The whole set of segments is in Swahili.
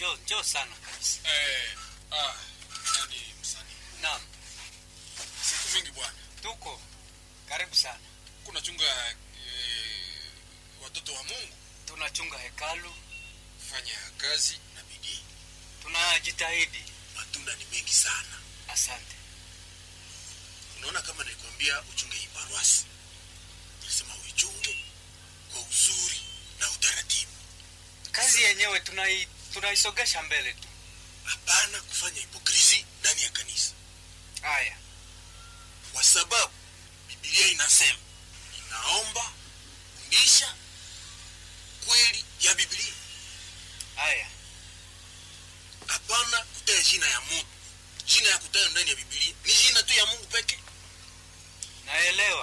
njoo njoo sana kabisa. Eh, ah, nani msanii? Naam, Siku mingi bwana. tuko karibu sana. Kuna chunga eh, watoto wa Mungu Tunachunga hekalu, fanya kazi na bidii. tunajitahidi. Matunda ni mengi sana. Asante. Unaona kama nilikwambia uchunge hii paruasi. Nilisema uichunge kwa uzuri na utaratibu. Kazi yenyewe tunai tunaisogesha mbele tu. Hapana kufanya hipokrisi ndani ya kanisa. Haya, Kwa sababu Biblia inasema inaomba fundisha kweli ya Biblia. haya, hapana kutaja jina ya Mungu. Jina ya kutaja ndani ya Biblia ni jina tu ya Mungu peke. naelewa.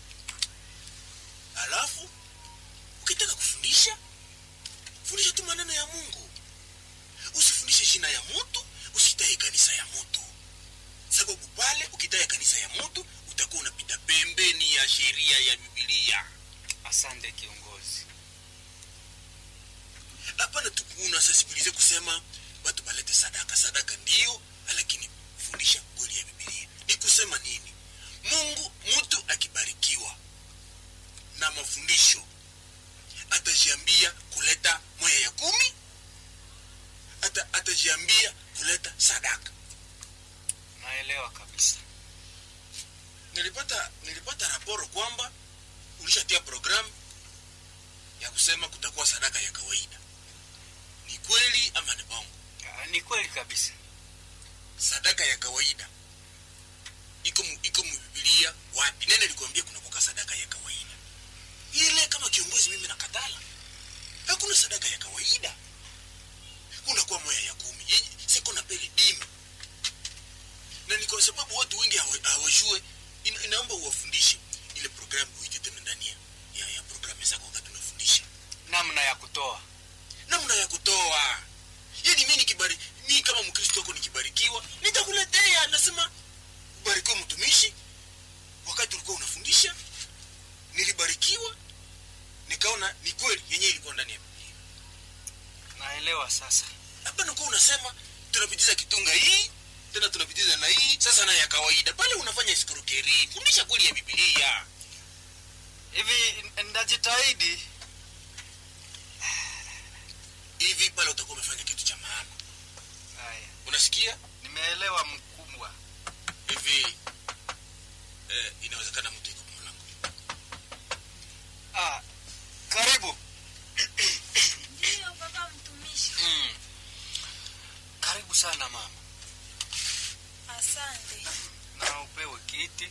Alafu ukitaka kufundisha, fundisha tu maneno ya Mungu, usifundishe jina ya mtu, usitaje kanisa ya mtu, sababu pale ukitaja kanisa ya mtu utakuwa unapita pembeni ya sheria ya Biblia. Asante kiongozi. Hapana tu kuna sensibilize kusema watu balete sadaka. Sadaka ndio, lakini fundisha kweli ya Biblia. Ni kusema nini? Mungu, mtu akibarikiwa na mafundisho atajiambia kuleta moya ya kumi, ata, atajiambia kuleta sadaka. Naelewa kabisa. Nilipata nilipata raporo kwamba ulishatia programu ya kusema kutakuwa sadaka ya kawaida. Ni kweli ama ni bongo? Ah, Ni kweli kabisa. sadaka ya kawaida iko mu, iko mu Biblia wapi? Nene likwambia kuna kuka sadaka ya kawaida ile. Kama kiongozi mimi nakatala, hakuna sadaka ya kawaida. Kuna kwa moya ya kumi yenye siko na pele dimi, na ni kwa sababu watu wengi hawa- hawajue. Ina, inaomba uwafundishe ile programu, uite tena ndani ya, ya, ya programu zako wakati unafundisha Namna ya kutoa. namna ya kutoa yani mi nikibari mi kama mkristo wako nikibarikiwa nitakuletea nasema ubarikiwe mtumishi wakati ulikuwa unafundisha nilibarikiwa nikaona ni kweli yenyewe ilikuwa ndani ya biblia Naelewa sasa. hapana kuwa unasema tunapitiza kitunga hii tena tunapitiza na hii sasa na ya kawaida pale unafanya iskrokeri fundisha kweli ya biblia Hivi n- ndajitahidi. hivi pale utakuwa umefanya kitu cha maana Haya, unasikia nimeelewa mkubwa. hivi eh, inawezekana mtu iko mlango Ah, karibu. Ndiyo baba mtumishi. Mm. Karibu sana mama. Asante. Na upewe kiti.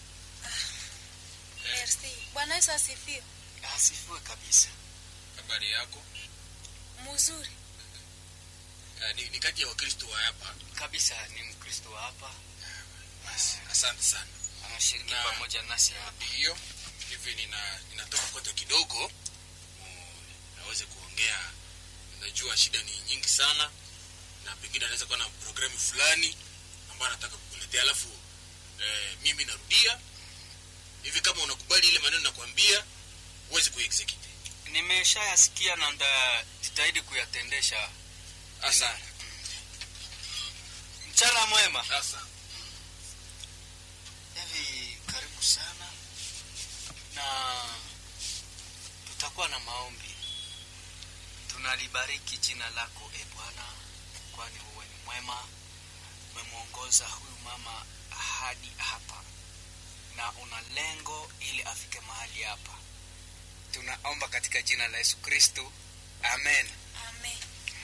Merci. Bwana Yesu asifiwe. Asifiwe kabisa. habari yako Mzuri. uh, ni, ni kati ya wakristo wa hapa Kabisa ni Mkristo wa hapa. basi asante sana Anashiriki Na- pamoja nasi hapa. hiyo hivi nina ninatoka kote kidogo mm, naweze kuongea najua shida ni nyingi sana na pengine anaweza kuwa na programu fulani ambayo anataka kukuletea alafu eh, mimi narudia hivi kama unakubali ile maneno nakwambia uweze kuexecute Nimeshayasikia na ndajitahidi kuyatendesha. asante Mchana mwema. sasa Hivi karibu sana, na tutakuwa na maombi. Tunalibariki jina lako e Bwana, kwani wewe ni mwema. Umemwongoza huyu mama hadi hapa na una lengo ili afike mahali hapa. Tunaomba katika jina la Yesu Kristo, amen. Amen.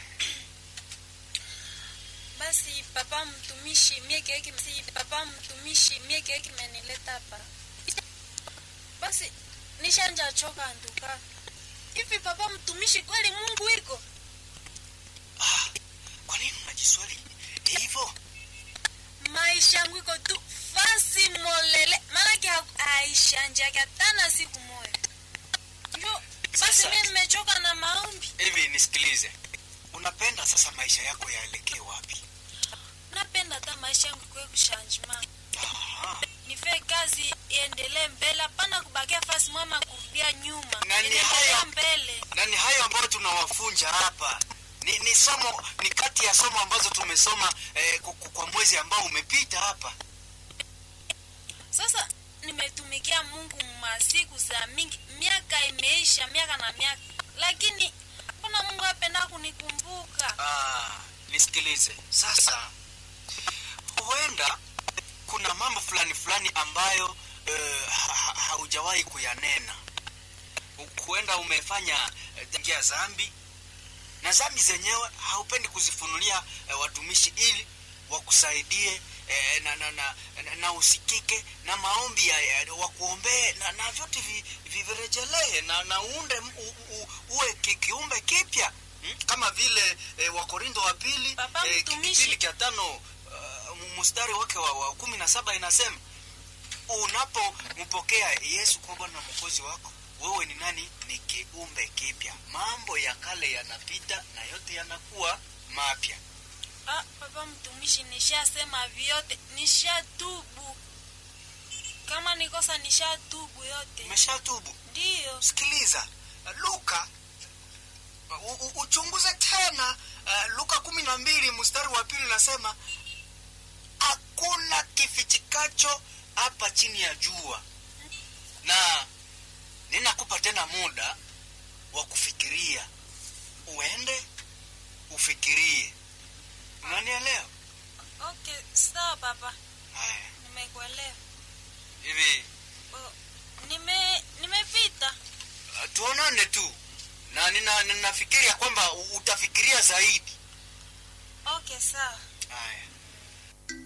Basi papa mtumishi, mie keki si papa mtumishi, mie keki menileta hapa. Basi nishanja choka nduka. Hivi papa mtumishi, kweli Mungu iko? Ah, kwa nini unajiswali hivyo? Maisha yangu iko tu fasi molele. Maanake aishanjake tana siku moja. Ndio basi Sasa- mimi nimechoka na maombi. Hivi nisikilize, unapenda sasa maisha yako yaelekee wapi? Napenda hata maisha yangu ikuwe kushanjima. Aha. nife kazi iendelee mbele, hapana kubakia fasi mwema kurudia nyuma, Na ni inaendelea haya- mbele. na ni hayo ambayo tunawafunja hapa ni, ni somo ni kati ya somo ambazo tumesoma eh, ku- ku- kwa mwezi ambao umepita hapa sasa nimetumikia mungu masiku za mingi miaka imeisha miaka na miaka lakini mbona mungu apenda kunikumbuka ah, nisikilize sasa huenda kuna mambo fulani fulani ambayo eh, ha- ha- haujawahi kuyanena huenda umefanya eh, njia zambi na zambi zenyewe haupendi kuzifunulia eh, watumishi ili wakusaidie eh, na, na, na, na, na usikike na maombi ya, ya, wakuombee na, na vyote vi- vi- virejelee na, na uunde m- u, u, uwe ki, kiumbe kipya hmm? kama vile eh, wakorindo wa pili Papa eh, mtumishi. kipindi cha tano uh, mstari wake wa, wa kumi na saba inasema unapompokea yesu kuwa bwana na mwokozi wako wewe ni nani ni kiumbe kipya mambo ya kale yanapita na yote yanakuwa mapya ah, papa mtumishi nishasema vyote nishatubu kama nikosa nishatubu yote umeshatubu ndiyo sikiliza luka u, u, uchunguze tena uh, luka kumi na mbili mstari wa pili nasema hakuna kifichikacho hapa chini ya jua na ninakupa tena muda wa kufikiria uende ufikirie unanielewa okay sawa papa haya nimekuelewa hivi Oh, nime nimepita uh, tuonane tu na nina- ninafikiria kwamba u- utafikiria zaidi okay sawa haya